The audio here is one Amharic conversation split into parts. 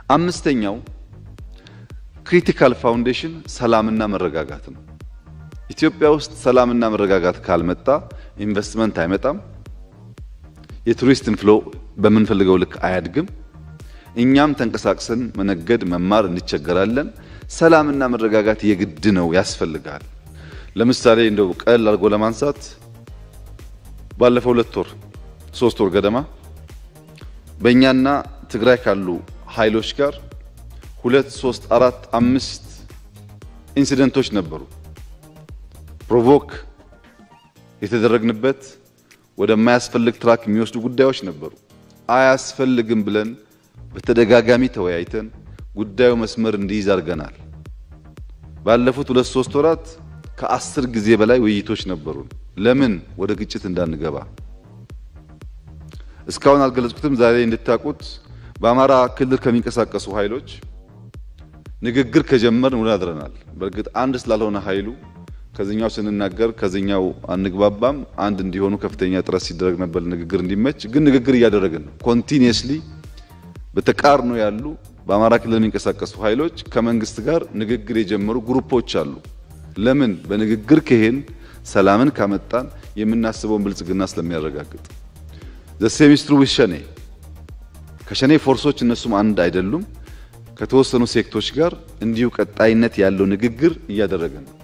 አምስተኛው ክሪቲካል ፋውንዴሽን ሰላምና መረጋጋት ነው። ኢትዮጵያ ውስጥ ሰላምና መረጋጋት ካልመጣ ኢንቨስትመንት አይመጣም። የቱሪስት ፍሎ በምንፈልገው ልክ አያድግም። እኛም ተንቀሳቅሰን መነገድ መማር እንቸገራለን። ሰላምና መረጋጋት የግድ ነው፣ ያስፈልጋል። ለምሳሌ እንደው ቀል አድርጎ ለማንሳት ባለፈው ሁለት ወር ሶስት ወር ገደማ በእኛና ትግራይ ካሉ ኃይሎች ጋር ሁለት ሶስት አራት አምስት ኢንሲደንቶች ነበሩ። ፕሮቮክ የተደረግንበት ወደማያስፈልግ ትራክ የሚወስዱ ጉዳዮች ነበሩ። አያስፈልግም ብለን በተደጋጋሚ ተወያይተን ጉዳዩ መስመር እንዲይዝ አድርገናል። ባለፉት ሁለት ሶስት ወራት ከአስር ጊዜ በላይ ውይይቶች ነበሩን። ለምን ወደ ግጭት እንዳንገባ እስካሁን አልገለጽኩትም። ዛሬ እንድታውቁት በአማራ ክልል ከሚንቀሳቀሱ ኃይሎች ንግግር ከጀመርን ውለን አድረናል። በእርግጥ አንድ ስላልሆነ ኃይሉ ከዚኛው ስንናገር ከዚኛው አንግባባም። አንድ እንዲሆኑ ከፍተኛ ጥረት ሲደረግ ነበር ንግግር እንዲመች። ግን ንግግር እያደረግን ነው። ኮንቲኒየስሊ በተቃርኖ ያሉ በአማራ ክልል የሚንቀሳቀሱ ኃይሎች ከመንግስት ጋር ንግግር የጀመሩ ግሩፖች አሉ። ለምን? በንግግር ከሄን ሰላምን ካመጣን የምናስበውን ብልጽግና ስለሚያረጋግጥ ዘሴሚስትሩ ዊዝ ሸኔ ከሸኔ ፎርሶች እነሱም አንድ አይደሉም። ከተወሰኑ ሴክቶች ጋር እንዲሁ ቀጣይነት ያለው ንግግር እያደረገ ነው።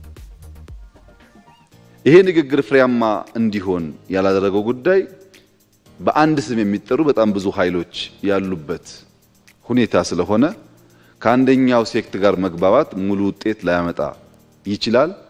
ይሄ ንግግር ፍሬያማ እንዲሆን ያላደረገው ጉዳይ በአንድ ስም የሚጠሩ በጣም ብዙ ኃይሎች ያሉበት ሁኔታ ስለሆነ ከአንደኛው ሴክት ጋር መግባባት ሙሉ ውጤት ላያመጣ ይችላል።